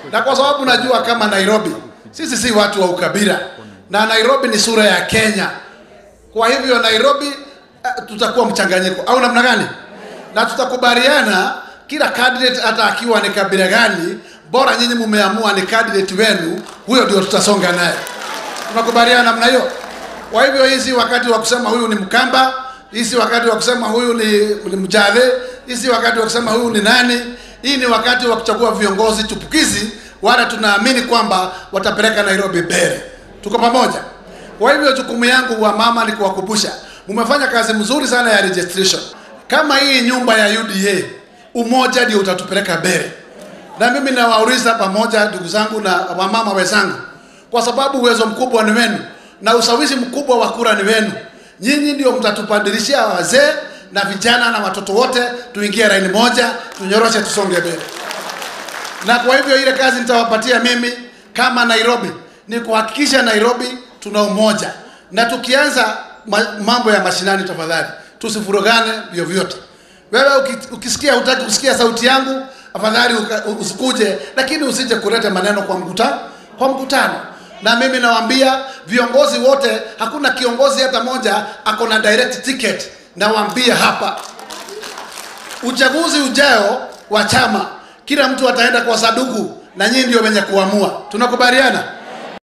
na kwa sababu najua kama Nairobi sisi si watu wa ukabila, na Nairobi ni sura ya Kenya. Kwa hivyo Nairobi uh, tutakuwa mchanganyiko au namna gani? Na tutakubaliana kila candidate hata akiwa ni kabila gani, bora nyinyi mumeamua ni candidate wenu, huyo ndio tutasonga naye. Tunakubaliana namna hiyo. Kwa hivyo hizi wakati wa kusema huyu ni Mkamba, hizi wakati wa kusema huyu ni, ni Mjave, hizi wakati wa kusema huyu ni nani, hii ni wakati wa kuchagua viongozi chupukizi wala tunaamini kwamba watapeleka Nairobi mbele. Tuko pamoja. Kwa hivyo jukumu yangu wa mama ni kuwakumbusha, mmefanya kazi mzuri sana ya registration. Kama hii nyumba ya UDA, umoja ndio utatupeleka mbele. Na mimi nawauliza pamoja, ndugu zangu na wamama wenzangu, kwa sababu uwezo mkubwa ni wenu na ushawishi mkubwa wa kura ni wenu. Nyinyi ndio mtatupandilishia wazee na vijana na watoto wote, tuingie laini moja, tunyoroshe, tusonge mbele na kwa hivyo ile kazi nitawapatia mimi kama Nairobi ni kuhakikisha Nairobi tuna umoja, na tukianza ma mambo ya mashinani, tafadhali tusifurugane vyovyote. Wewe uki- ukisikia hutaki kusikia sauti yangu, afadhali uka- usikuje, lakini usije kuleta maneno kwa mkutano kwa mkutano. Na mimi nawaambia viongozi wote, hakuna kiongozi hata moja ako na direct ticket. Nawaambia hapa uchaguzi ujao wa chama, kila mtu ataenda kwa saduku na nyinyi ndio wenye kuamua. Tunakubaliana?